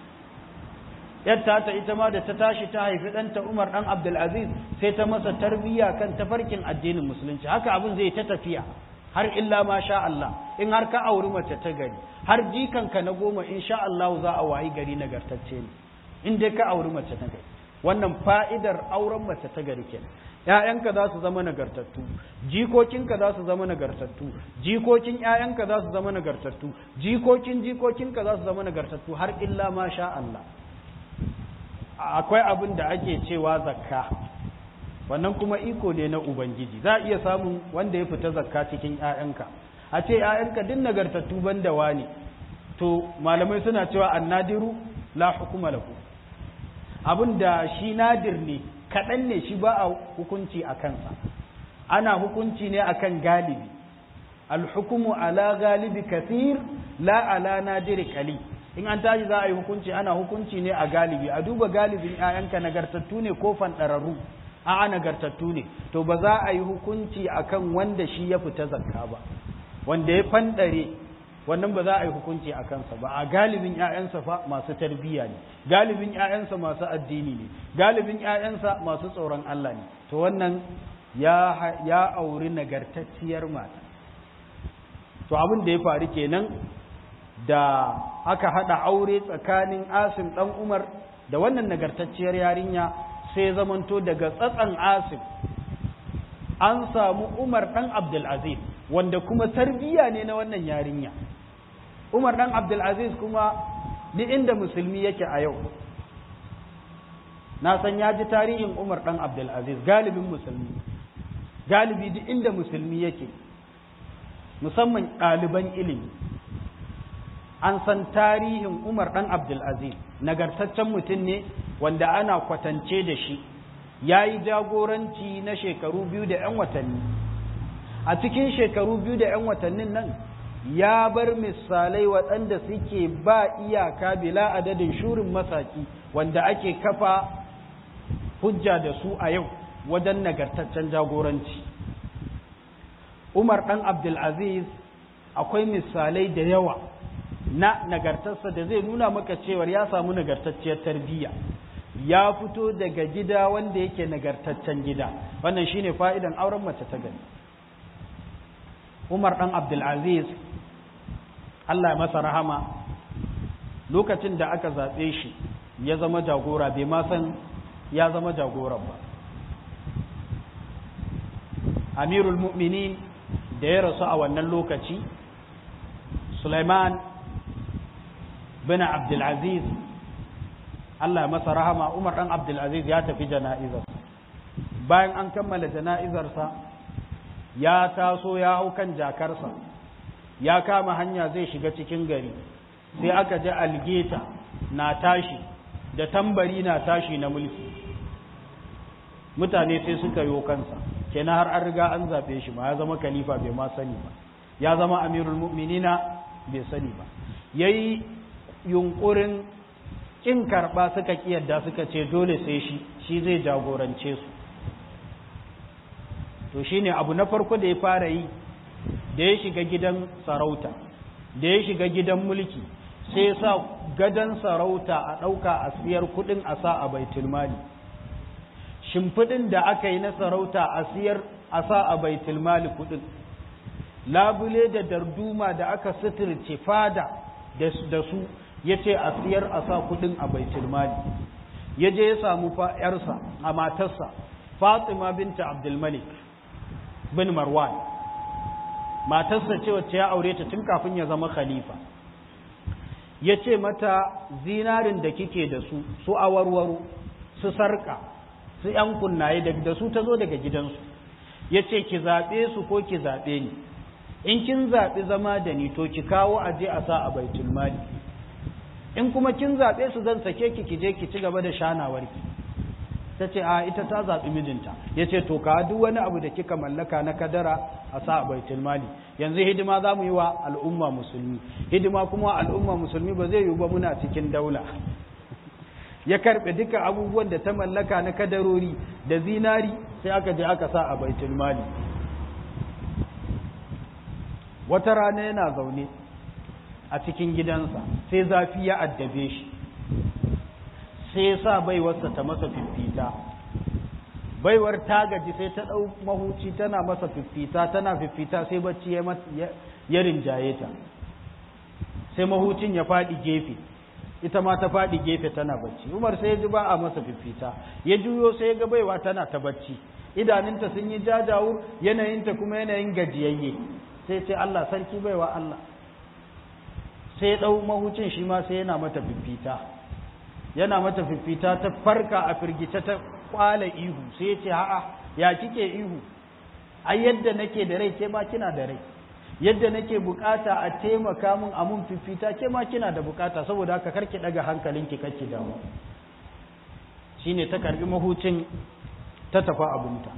yadda ta ita ma da ta tashi ta haifi ɗanta umar ɗan abdulaziz sai ta masa tarbiyya kan tafarkin addinin musulunci haka abin zai ta tafiya har illa ma sha Allah in har ka auri mace ta gari har jikanka na goma in sha Allah za a wayi gari nagartacce ne in dai ka auri mace ta gari wannan fa'idar auren mace ta gari kenan ‘ya'yanka za su zama nagartattu, jikokinka za su zama nagartattu, jikokin ‘ya'yanka za su zama nagartattu, jikokin jikokinka za su zama nagartattu har illa ma sha Allah. Akwai abin da ake cewa zakka, wannan kuma iko ne na Ubangiji, za a iya samun wanda ya fita zakka cikin ‘ya'yanka, a ce ‘ya'yanka din nagartattu ban da wani, to malamai suna cewa annadiru la hukuma lahu. Abin da shi nadir ne, kaɗan ne shi ba a hukunci a kansa ana hukunci ne akan galibi alhukumu ala galibi kathir la ala nadiri kali in an tashi za a yi hukunci ana hukunci ne a galibi a duba galibin 'ya'yanka nagartattu ne ko fanɗararru a'a nagartattu ne to ba za a yi hukunci akan wanda shi ya fita zakka ba wanda ya fanɗare wannan ba za a yi hukunci a kansa ba a galibin 'ya'yansa fa masu tarbiyya ne galibin 'ya'yansa masu addini ne galibin 'ya'yansa masu tsoron Allah ne to wannan ya ya auri nagartacciyar mata to abin da ya faru kenan da aka hada aure tsakanin Asim dan Umar da wannan nagartacciyar yarinya sai zamanto daga tsatsan Asim an samu Umar dan Abdul Aziz wanda kuma tarbiyya ne na wannan yarinya Umar ɗan Abdulaziz kuma duk inda musulmi yake a yau na san ya ji tarihin Umar ɗan Abdulaziz galibin musulmi galibi duk inda musulmi yake musamman ɗaliban ilimi an san tarihin Umar ɗan Abdulaziz nagartaccen mutum ne wanda ana kwatance da shi ya yi jagoranci na shekaru biyu da 'yan watanni a cikin shekaru biyu da 'yan watannin nan ya bar misalai waɗanda suke ba iyaka bila adadin shurin masaki wanda ake kafa hujja da su a yau wajen nagartaccen jagoranci umar ɗan abdulaziz akwai misalai da yawa na nagartarsa da zai nuna maka cewar ya samu nagartacciyar tarbiyya ya fito daga gida wanda yake nagartaccen gida wannan shine fa'idan auren mace ta gani Umar dan Abdulaziz Allah ya masa rahama lokacin da aka zaɓe shi ya zama jagora bai ma san ya zama jagoran ba Amirul Mu'minin da ya rasu a wannan lokaci Sulaiman bin Abdulaziz Allah ya masa rahama Umar dan Abdulaziz ya tafi jana'izar bayan an kammala jana'izarsa ya taso ya hau kan jakarsa ya kama hanya zai shiga cikin gari sai aka ji algeta na tashi da tambari na tashi na mulki mutane sai suka yi kansa kenan har an riga an zaɓe shi ma ya zama khalifa bai ma sani ba ya zama amirul mu'minina bai sani ba yayi yunkurin kin karɓa suka kiyarda suka ce dole sai shi shi zai jagorance su to shine abu na farko da ya fara yi da ya shiga gidan sarauta da ya shiga gidan mulki sai ya sa gadon sarauta a ɗauka a siyar kuɗin a sa a baitul mali shimfiɗin da aka yi na sarauta a siyar a sa a baitul mali kuɗin labule da darduma da aka suturce fada da su ya ce a siyar a sa kuɗin a baitul mali ya je ya samu yarsa a matarsa fatima binta abdulmalik bin marwan matarsa ce wacce ya aure ta tun kafin ya zama khalifa ya ce mata zinarin da kike da su su awarwaro su sarka su ‘yan kunnaye da su ta zo daga gidansu ya ce ki zaɓe su ko ki zaɓe ni in kin zaɓi zama da ni to ki kawo aje a sa a baitul mali in kuma kin zaɓe su zan sake ki ki je ki ci gaba da shanawarki ta ce a ita ta zaɓi mijinta ya ce to ka duk wani abu da kika mallaka na kadara a sa a baitul mali yanzu hidima za mu yi wa al'umma musulmi hidima kuma al'umma musulmi ba zai yi ba muna cikin daula ya karɓe duka abubuwan da ta mallaka na kadarori da zinari sai aka je aka sa a baitul mali wata rana yana zaune a cikin gidansa sai zafi ya addabe shi sai ya sa baiwarsa ta masa fiffita baiwar ta gaji sai ta ɗau mahuci tana masa fiffita tana fiffita sai bacci ya rinjaye ta sai mahucin ya faɗi gefe ita ma ta faɗi gefe tana bacci umar sai ya ji ba a masa fiffita ya juyo sai ya ga baiwa tana ta bacci idanunta sun yi jajawur yanayinta kuma yanayin gajiyayye sai ce Allah sarki baiwa Allah sai ya ɗau mahucin shi ma sai yana mata fiffita yana mata fiffita ta farka a firgice ta kwala ihu sai ya ce a'a ya kike ihu ai yadda nake da rai ke ma kina da rai yadda nake bukata a taimaka mun a mun fifita ke ma kina da bukata saboda haka karki daga hankalinki kake damu shine ta karbi mahucin ta tafi abunta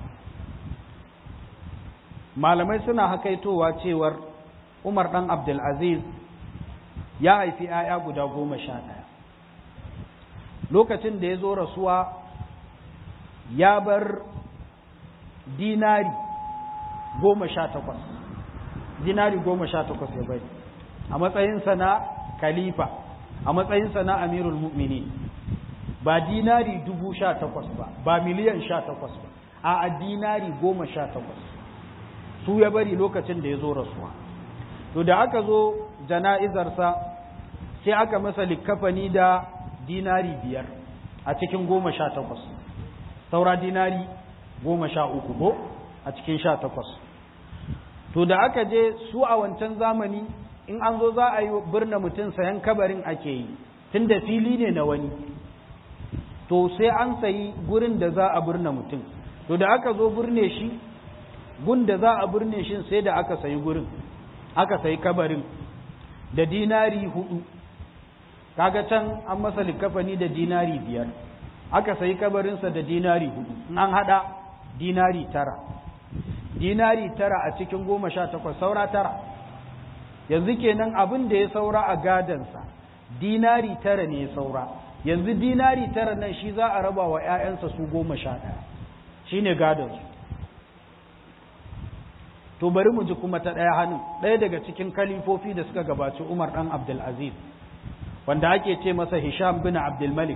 malamai suna hakaitowa cewar Umar dan Abdul Aziz ya haifi 'ya'ya guda goma sha ɗaya lokacin da ya zo rasuwa ya bar dinari goma sha takwas dinari goma sha takwas ya bari a matsayinsa na khalifa a matsayinsa na amirul mu'mini ba dinari dubu sha takwas ba ba miliyan sha takwas ba a dinari goma sha takwas su ya bari lokacin da ya zo rasuwa to da aka zo jana'izarsa sai aka masa likkafani da dinari biyar a cikin goma sha takwas saura dinari goma sha uku ko a cikin sha takwas to da aka je su a wancan zamani in an zo za a yi birna mutum sayan kabarin ake yi tun da fili ne na wani to sai an sayi gurin da za a birna mutum to da aka zo birne shi gun da za a birne shi sai da aka sayi gurin aka sayi kabarin da dinari hudu kaga can an masa likafani da dinari biyar aka sayi kabarinsa da dinari hudu an hada dinari tara dinari tara a cikin goma sha takwas saura tara yanzu kenan abin da ya saura a gadansa dinari tara ne ya saura yanzu dinari tara nan shi za a raba wa 'ya'yansa su goma sha ɗaya shi ne gadansu to bari mu ji kuma ta ɗaya hannun ɗaya daga cikin kalifofi da suka gabaci umar ɗan abdulaziz wanda ake ce masa hisham bin abdulmalik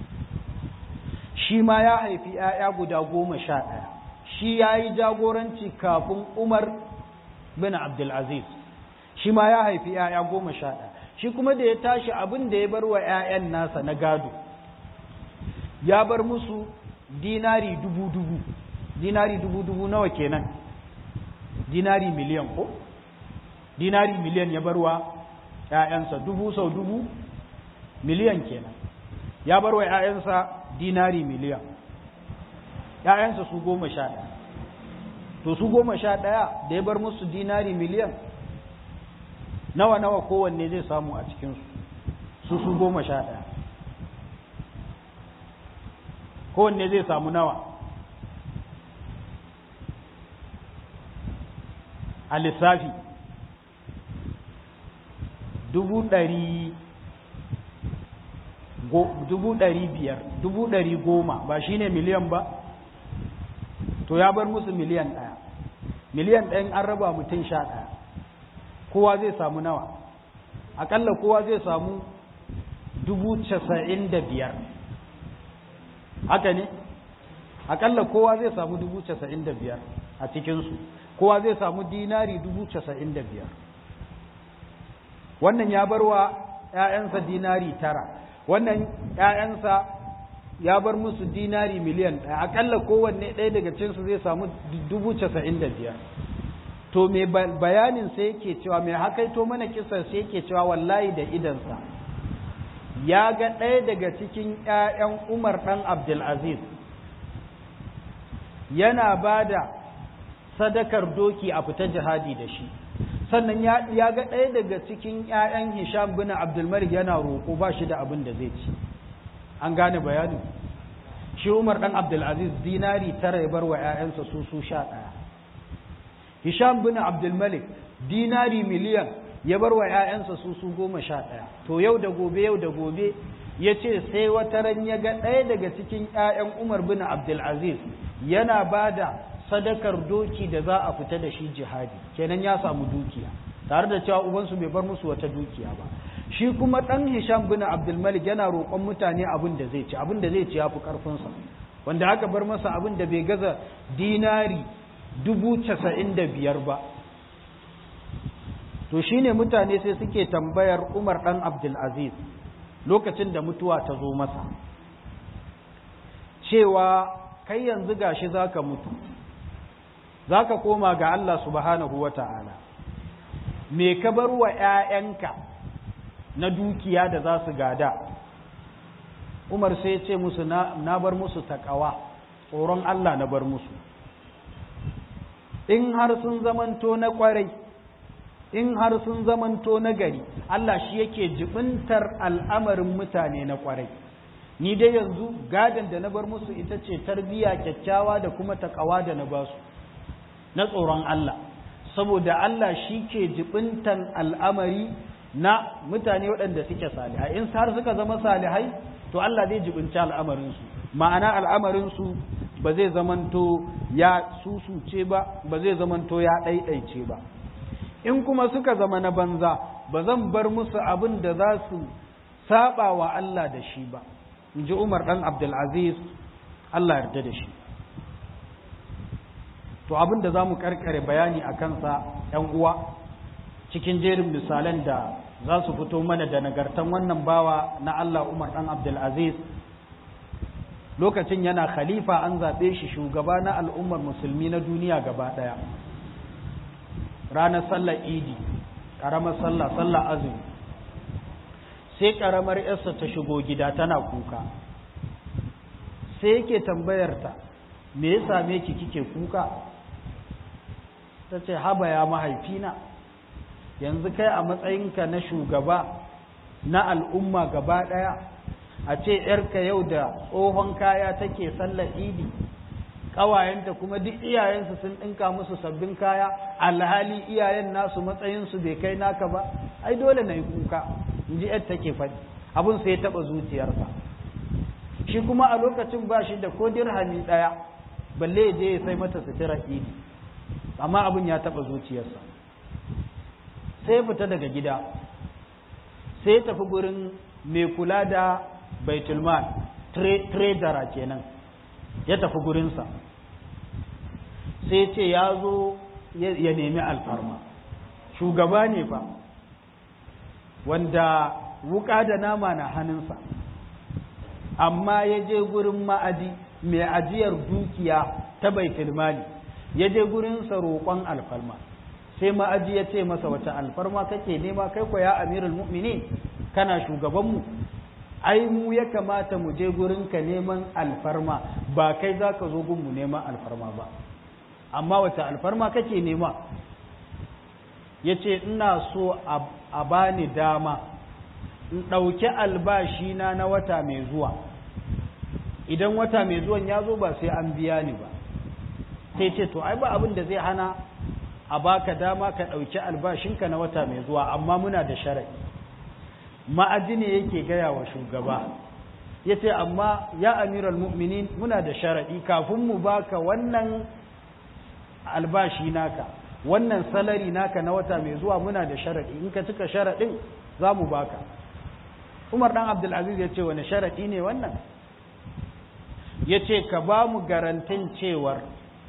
shi ma ya haifi ‘ya'ya guda goma sha ɗaya shi ya yi jagoranci kafin umar bin abdulaziz shi ma ya haifi ‘ya'ya goma sha ɗaya shi kuma da ya tashi abin da ya bar wa ‘ya'yan nasa na gado ya bar musu dinari dubu-dubu dinari dubu-dubu nawa kenan dinari miliyan ko dinari miliyan ya bar wa ‘ya'yansa dubu sau dubu miliyan kenan ya bar wa ‘ya'yansa dinari miliyan ‘ya'yansa su goma sha ɗaya to su goma sha ɗaya da ya bar musu dinari miliyan nawa nawa kowanne zai samu a cikinsu su su goma sha ɗaya kowanne zai samu nawa a lissafi dubu ɗari dubu ɗari biyar dubu ɗari goma ba shi ne miliyan ba to ya bar musu miliyan ɗaya miliyan ɗayan an raba mutum sha ɗaya kowa zai samu nawa aƙalla kowa zai samu dubu casa'in da biyar haka ne aƙalla kowa zai samu dubu casa'in da biyar a cikinsu kowa zai samu dinari dubu casa'in da biyar wannan ya bar wa ‘ya'yansa dinari tara wannan ‘ya'yansa ya bar musu dinari miliyan ɗaya aƙalla kowanne ɗaya daga cinsu zai samu dubu casa'in da biyar to mai bayanin sai yake cewa mai hakaito mana kisar sai yake cewa wallahi da idansa ya ga ɗaya daga cikin ‘ya'yan umar ɗan abdulaziz yana ba da sadakar doki a fita jihadi da shi sannan ya ga ɗaya daga cikin ‘ya'yan hisham bin abdulmalik yana roƙo ba shi da abin da zai ci an gane bayanin shi umar ɗan abdulaziz dinari tara ya bar wa ‘ya'yansa su su sha ɗaya hisham bin abdulmalik dinari miliyan ya bar wa ‘ya'yansa su su goma sha ɗaya to yau da gobe yau da gobe ya ce sai wata ran ya ga ɗaya daga cikin ‘ya'yan umar bin abdulaziz yana ba da sadakar doki da za a fita da shi jihadi kenan ya samu dukiya tare da cewa ubansu bai bar musu wata dukiya ba shi kuma ɗan hisham bin abdulmalik yana roƙon mutane abin da zai ci abin da zai ci ya fi ƙarfinsa wanda aka bar masa abin da bai gaza dinari dubu casa'in da biyar ba to shine mutane sai suke tambayar umar ɗan abdulaziz lokacin da mutuwa ta zo masa cewa kai yanzu gashi za ka mutu za ka koma ga Allah subhanahu wa ta'ala me ka bar wa ‘ya'yanka na dukiya da za su gada umar sai ce musu na bar musu taƙawa tsoron Allah na bar musu in har sun zamanto na ƙwarai in har sun zamanto na gari Allah shi yake jibintar al'amarin mutane na ƙwarai ni dai yanzu gadon da na bar musu ita ce tarbiyya kyakkyawa da kuma taƙawa da na basu na tsoron Allah saboda Allah shi ke jibintan al'amari na mutane waɗanda suke salihai in har suka zama salihai to Allah zai jibinci al'amarinsu ma'ana al'amarinsu ba zai zamanto ya susuce ba ba zai zamanto ya ɗaiɗaice ba in kuma suka zama na banza ba zan bar musu abin da za su saba wa Allah da shi ba in ji Umar ɗan Abdulaziz Allah yarda da shi to abin da za mu karkare bayani a kansa ‘yan uwa cikin jerin misalan da za su fito mana da nagartan wannan bawa na Allah Umar ɗan Abdulaziz lokacin yana khalifa an zaɓe shi shugaba na al'ummar musulmi na duniya gaba ɗaya ranar sallar idi ƙaramar sallah sallar azumi sai ƙaramar yarsa ta shigo gida tana kuka sai yake tambayarta me ya same ki kike kuka ta ce haba ya mahaifina yanzu kai a matsayinka na shugaba na al'umma gaba ɗaya a ce ‘yarka yau da tsohon kaya take sallar idi ƙawayenta kuma duk iyayensu sun ɗinka musu sabbin kaya alhali iyayen nasu matsayinsu bai kai naka ba ai dole na yi kuka in ji ‘yar take faɗi abin sai ya taɓa zuciyarsa shi kuma a lokacin ba shi da ko dirhami ɗaya balle ya je ya sai mata sutura idi amma abin ya taɓa zuciyarsa sai fita daga gida sai ya tafi gurin mai kula da baitulmal tredara kenan ya tafi gurinsa sai ce ya zo ya nemi alfarma shugaba ne fa wanda wuka da nama na hannunsa amma ya je gurin ma'aji mai ajiyar dukiya ta baitulmali ya je gurinsa roƙon alfarma sai ma'aji ya ce masa wata alfarma kake nema kai ko ya amirul mu'minin kana shugabanmu ai mu ya kamata mu je gurinka neman alfarma ba kai za ka zo gunmu neman alfarma ba amma wata alfarma kake nema ya ce ina so a bani dama in ɗauki albashina na wata mai zuwa idan wata mai zuwan ya zo ba sai an biya ni ba sai ce to ai ba abin da zai hana a baka dama ka ɗauki albashinka na wata mai zuwa amma muna da shara'i ma'aji ne yake gaya wa shugaba ya ce amma ya amiral mu'minin muna da shara'i kafin mu baka wannan albashi naka wannan salari naka na wata mai zuwa muna da shara'i in ka cika sharaɗin za mu baka umar ɗan abdulaziz ya ce wani sharaɗi ne wannan ya ce ka ba mu garantin cewar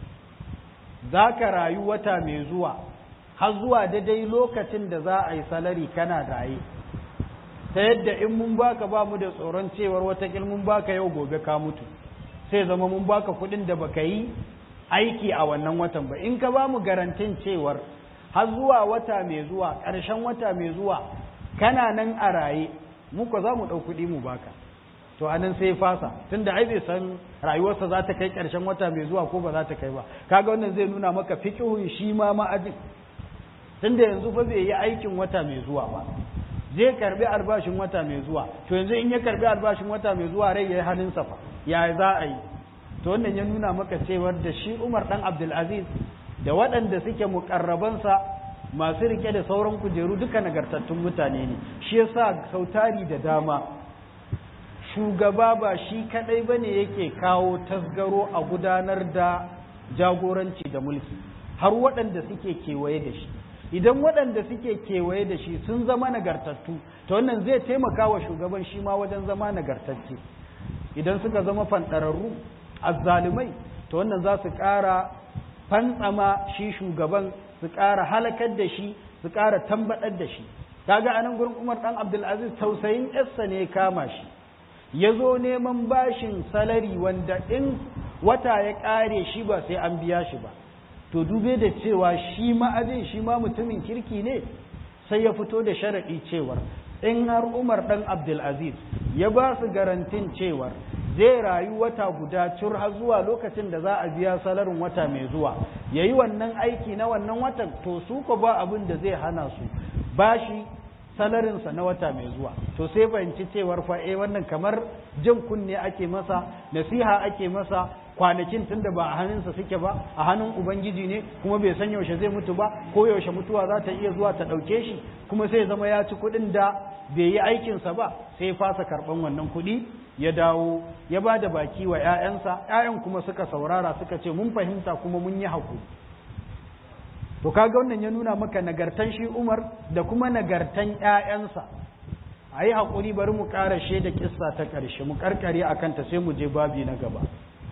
za ka rayu wata mai zuwa har zuwa daidai lokacin da za a yi salari kana raye ta yadda in mun baka ba mu da tsoron cewar watakil mun baka yau gobe ka mutu sai zama mun baka kuɗin da baka yi aiki a wannan watan ba in ka ba mu garantin cewar har zuwa wata mai zuwa ƙarshen wata mai zuwa kana nan a raye muka za mu ɗau kuɗi mu baka to anan sai fasa tunda ai bai san rayuwarsa za ta kai ƙarshen wata mai zuwa ko ba za ta kai ba kaga wannan zai nuna maka fiqhun shi ma ma'ajin tunda yanzu fa bai yi aikin wata mai zuwa ba zai karbi albashin wata mai zuwa to yanzu in ya karbi albashin wata mai zuwa rai yayi halin sa fa ya za a yi to wannan ya nuna maka cewar da shi Umar dan Abdul Aziz da waɗanda suke mukarrabansa masu rike da sauran kujeru duka nagartattun mutane ne shi yasa sautari da dama shugaba ba shi kadai bane yake kawo tasgaro a gudanar da jagoranci da mulki har waɗanda suke kewaye da shi idan waɗanda suke kewaye da shi sun zama nagartattu to wannan zai taimaka wa shugaban shi ma wajen zama nagartacce idan suka zama fanɗararru azzalumai to wannan za su ƙara fantsama shi shugaban su ƙara halakar da shi su ƙara tambaɗar da shi kaga anan gurin Umar dan Abdulaziz tausayin yarsa ne kama shi ya zo neman bashin salari wanda in wata ya ƙare shi ba sai an biya shi ba to dube da cewa shi ma'ajin shi ma mutumin kirki ne sai ya fito da sharaɗi cewar in har Umar dan Abdulaziz ya ba su garantin cewar zai rayu wata guda cur har zuwa lokacin da za a biya salarin wata mai zuwa ya yi wannan aiki na wannan watan to su ko ba abin da zai hana su bashi salarinsa na wata mai zuwa to sai fahimci cewar fa eh wannan kamar jin kunne ake masa nasiha ake masa kwanakin tunda ba a hannunsa suke ba a hannun ubangiji ne kuma bai san yaushe zai mutu ba ko yaushe mutuwa za ta iya zuwa ta ɗauke shi kuma sai zama ya ci kuɗin da bai yi aikinsa ba sai ya fasa karɓan wannan kuɗi ya dawo ya ba da baki wa ‘ya'yansa ‘ya'yan kuma suka saurara suka ce mun fahimta kuma mun yi haƙuri to kaga wannan ya nuna maka nagartan shi umar da kuma nagartan ‘ya'yansa a yi haƙuri bari mu ƙara da kissa ta ƙarshe mu ƙarƙare a kanta sai mu je babi na gaba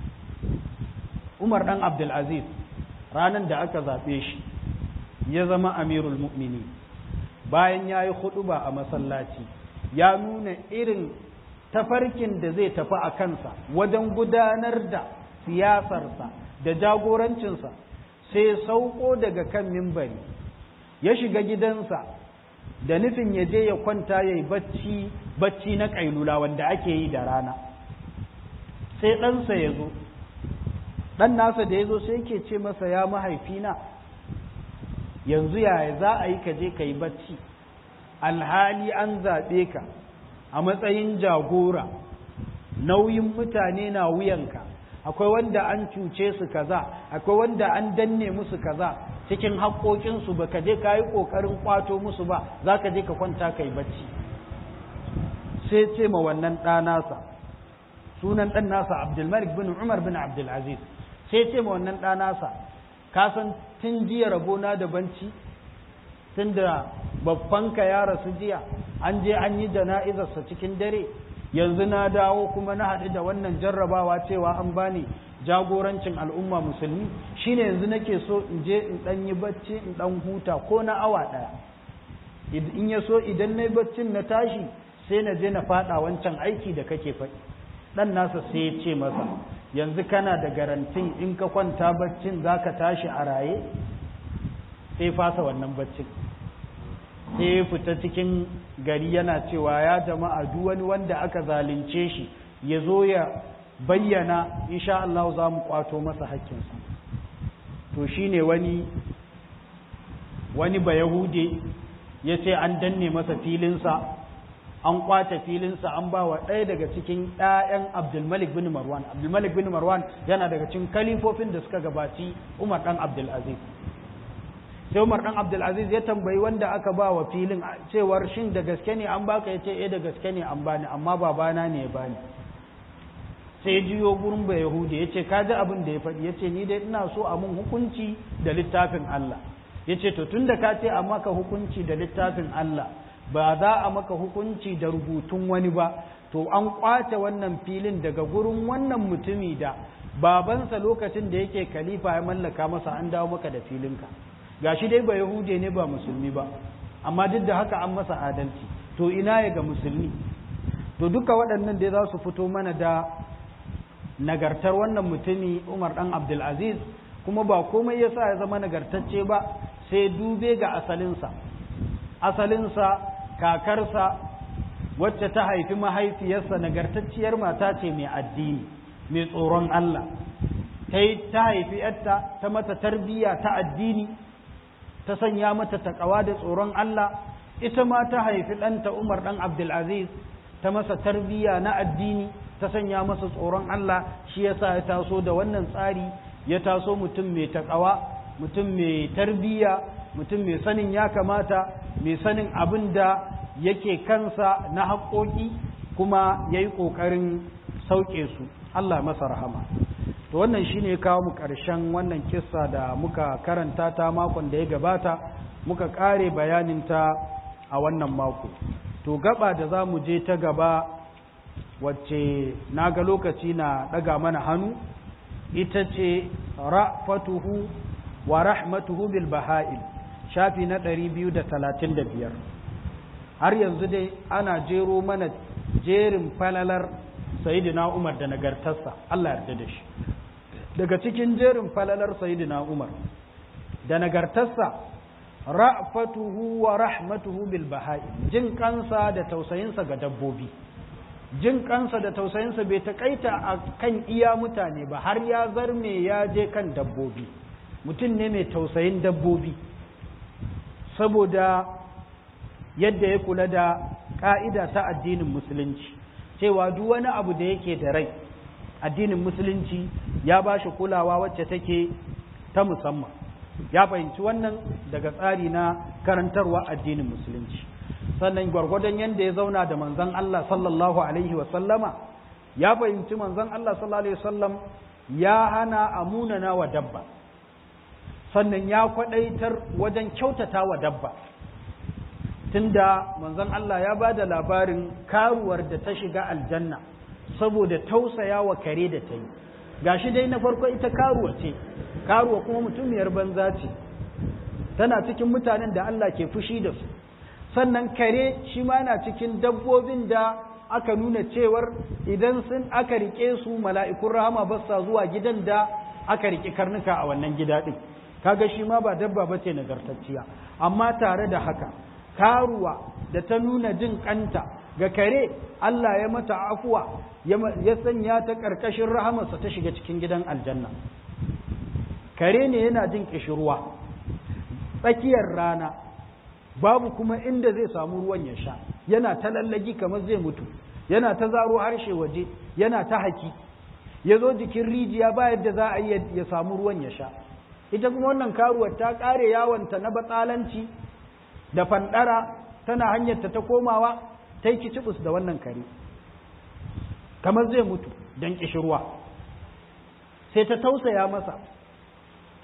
umar ɗan abdulaziz ranar da aka zaɓe shi ya zama amirul mu'mini bayan ya yi ba a masallaci ya nuna irin tafarkin da zai tafi a kansa wajen gudanar da siyasarsa da jagorancinsa sai sauko daga kan mimbari ya shiga gidansa da nufin ya je ya kwanta ya yi bacci bacci na ƙailula wanda ake yi da rana sai ɗansa ya zo ɗan nasa da ya zo sai yake ce masa ya mahaifina yanzu yaya za a yi ka je ka yi bacci alhali an zaɓe ka a matsayin jagora nauyin mutane na wuyanka akwai wanda an cuce su kaza akwai wanda an danne musu kaza cikin haƙoƙinsu ba ka je ka yi ƙoƙarin ƙwato musu ba za ka je ka kwanta ka yi bacci sai ce ma wannan ɗanasa sunan ɗan nasa abdulmalik bin umar bin abdulaziz sai ce ma wannan ɗanasa ka san tun jiya rabona da banci tun da babbanka ya rasu jiya an je an yi jana'izarsa cikin dare yanzu na dawo kuma na haɗu da wannan jarrabawa cewa an bani jagorancin al'umma musulmi shine yanzu nake so in je in ɗan yi bacci in ɗan huta ko na awa ɗaya in ya so idan na yi baccin na tashi sai na je na faɗa wancan aiki da kake faɗi ɗan nasa sai ya ce masa yanzu kana da garantin in ka kwanta baccin za ka tashi a raye sai fasa wannan baccin sai ya fita cikin gari yana cewa ya jama'a duk wani wanda aka zalunce shi ya zo ya bayyana insha Allah za mu kwato masa hakkinsa to shine wani wani ba yahude ya ce an danne masa filinsa an kwace filinsa an ba wa ɗaya daga cikin ‘ya'yan abdulmalik bin marwan abdulmalik bin marwan yana daga cikin kalifofin da suka gabaci umar ɗan abdulaziz sai umar ɗan abdulaziz ya tambayi wanda aka ba wa filin cewar shin da gaske ne an baka ya ce eh da gaske ne an bani amma babana ne ya bani sai ya jiyo gurin ba yahudi ya ce kaji abin da ya faɗi ya ce ni dai ina so a mun hukunci da littafin allah ya ce to tun da ka ce a maka hukunci da littafin allah ba za a maka hukunci da rubutun wani ba to an kwace wannan filin daga gurin wannan mutumi da babansa lokacin da yake khalifa ya mallaka masa an dawo maka da filinka gashi dai ba yahude ne ba musulmi ba amma duk da haka an masa adalci to ina ya ga musulmi to duka waɗannan dai za su fito mana da nagartar wannan mutumi umar ɗan abdulaziz kuma ba komai ya sa ya zama nagartacce ba sai dube ga asalinsa asalinsa kakarsa wacce ta haifi mahaifiyarsa nagartacciyar mata ce mai addini mai tsoron Allah ta haifi yarta ta mata tarbiyya ta addini ta sanya mata takawa da tsoron Allah ita ma ta haifi ɗanta Umar ɗan Abdulaziz ta masa tarbiyya na addini ta sanya masa tsoron Allah shi yasa ya taso da wannan tsari ya taso mutum mai takawa mutum mai tarbiyya mutum mai sanin ya kamata mai sanin abin da yake kansa na haƙoƙi kuma ya yi ƙoƙarin sauke su Allah masa rahama to wannan shi ne kawo mu ƙarshen wannan kissa da muka karanta ta makon da ya gabata muka ƙare bayaninta a wannan mako to gaba da za mu je ta gaba wacce na ga lokaci na ɗaga mana hannu ita ce ra'fatuhu wa rahmatuhu bil baha'il shafi na ɗari biyu da talatin da biyar har yanzu dai ana jero mana jerin falalar sayidina umar da nagartarsa Allah yarda da shi daga cikin jerin falalar sayidina umar da nagartarsa ra'fatuhu wa rahmatuhu bil baha'il jin kansa da tausayinsa ga dabbobi jin kansa da tausayinsa bai taƙaita a kan iya mutane ba har ya zarme ya je kan dabbobi mutum ne mai tausayin dabbobi saboda yadda ya kula da ƙa'ida ta addinin musulunci cewa duk wani abu da yake da rai addinin musulunci ya ba shi kulawa wacce take ta musamman ya fahimci wannan daga tsari na karantarwa addinin musulunci sannan gwargwadon yadda ya zauna da manzan Allah sallallahu alaihi wasallama ya fahimci manzan Allah sallallahu alaihi wasallam ya hana amunana wa dabba sannan ya kwadaitar wajen kyautata wa dabba tunda manzon Allah ya ba da labarin karuwar da ta shiga aljanna saboda tausaya wa kare da ta yi gashi dai na farko ita karuwa ce karuwa kuma mutumiyar banza ce tana cikin mutanen da Allah ke fushi da su sannan kare shi ma yana cikin dabbobin da aka nuna cewar idan sun aka rike su mala'ikun rahama ba sa zuwa gidan da aka rike karnuka a wannan gida din kaga shi ma ba dabba ba ce nagartacciya amma tare da haka karuwa da ta nuna jin kanta ga kare Allah ya mata afuwa ya sanya ta ƙarƙashin rahamarsa ta shiga cikin gidan aljanna kare ne yana jin ƙishirwa tsakiyar rana babu kuma inda zai samu ruwan ya sha yana ta lallagi kamar zai mutu yana ta zaro harshe waje yana ta haki ya zo jikin rijiya ba yadda za a yi ya samu ruwan ya sha ita kuma wannan karuwar ta ƙare yawonta na batsalanci da fandara tana hanyarta ta komawa ta yi kicibus da wannan kare kamar zai mutu don ƙishirwa sai ta tausaya masa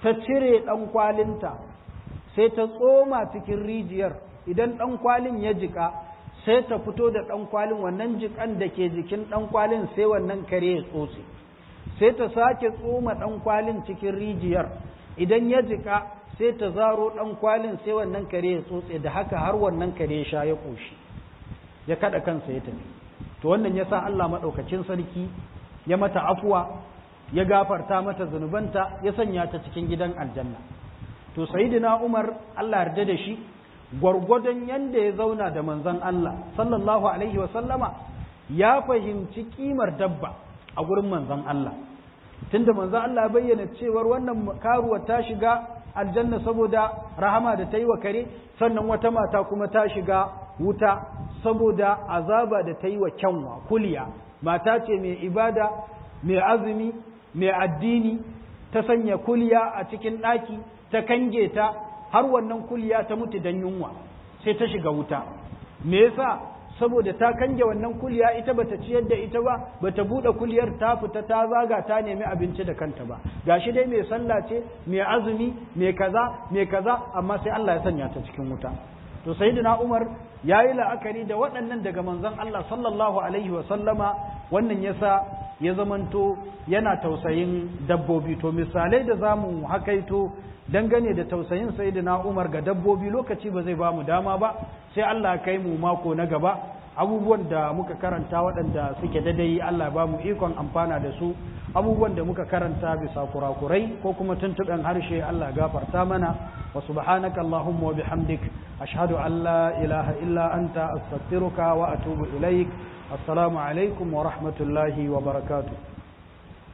ta cire ɗan kwalinta sai ta tsoma cikin rijiyar idan ɗan kwalin ya jika sai ta fito da ɗan kwalin wannan jikan da ke jikin ɗan kwalin sai wannan kare ya tsotse sai ta sake tsoma ɗan kwalin cikin rijiyar idan ya jika sai ta zaro ɗan kwalin sai wannan kare ya tsotse da haka har wannan kare ya sha ya ƙoshi ya kaɗa kansa ya tafi to wannan ya sa Allah maɗaukacin sarki ya mata afuwa ya gafarta mata zunubanta ya sanya ta cikin gidan aljanna to sayyidina Umar Allah yarda da shi gwargwadon yanda ya zauna da manzon Allah sallallahu alaihi wa sallama ya fahimci kimar dabba a gurin manzon Allah tunda manzon Allah bayyana cewar wannan karuwa ta shiga aljanna saboda rahama da ta yi wa kare sannan wata mata kuma ta shiga wuta saboda azaba da ta yi wa kyanwa kuliya mata ce mai ibada mai azumi mai addini ta sanya kuliya a cikin ɗaki ta kange ta har wannan kuliya ta mutu don yunwa sai ta shiga wuta me yasa saboda ta kange wannan kuliya ita bata ciyar da ita ba bata bude kuliyar ta fita ta zaga ta nemi abinci da kanta ba gashi dai mai sallah ce mai azumi mai kaza mai kaza amma sai Allah ya sanya ta cikin wuta to sayyidina Umar yayi la'akari da waɗannan daga manzon Allah sallallahu alaihi wa sallama wannan yasa ya zamanto yana tausayin dabbobi to misalai da zamu hakaito dangane da tausayin sayyidina Umar ga dabbobi lokaci ba zai ba mu dama ba sai Allah kai mu mako na gaba abubuwan da muka karanta waɗanda suke dadai Allah ba mu ikon amfana da su abubuwan da muka karanta bisa kurakurai ko kuma tuntuɓen harshe Allah gafarta mana wa subhanaka Allahumma wa bihamdik ashhadu an la ilaha illa anta astaghfiruka wa atubu ilaik assalamu alaikum wa rahmatullahi wa barakatuh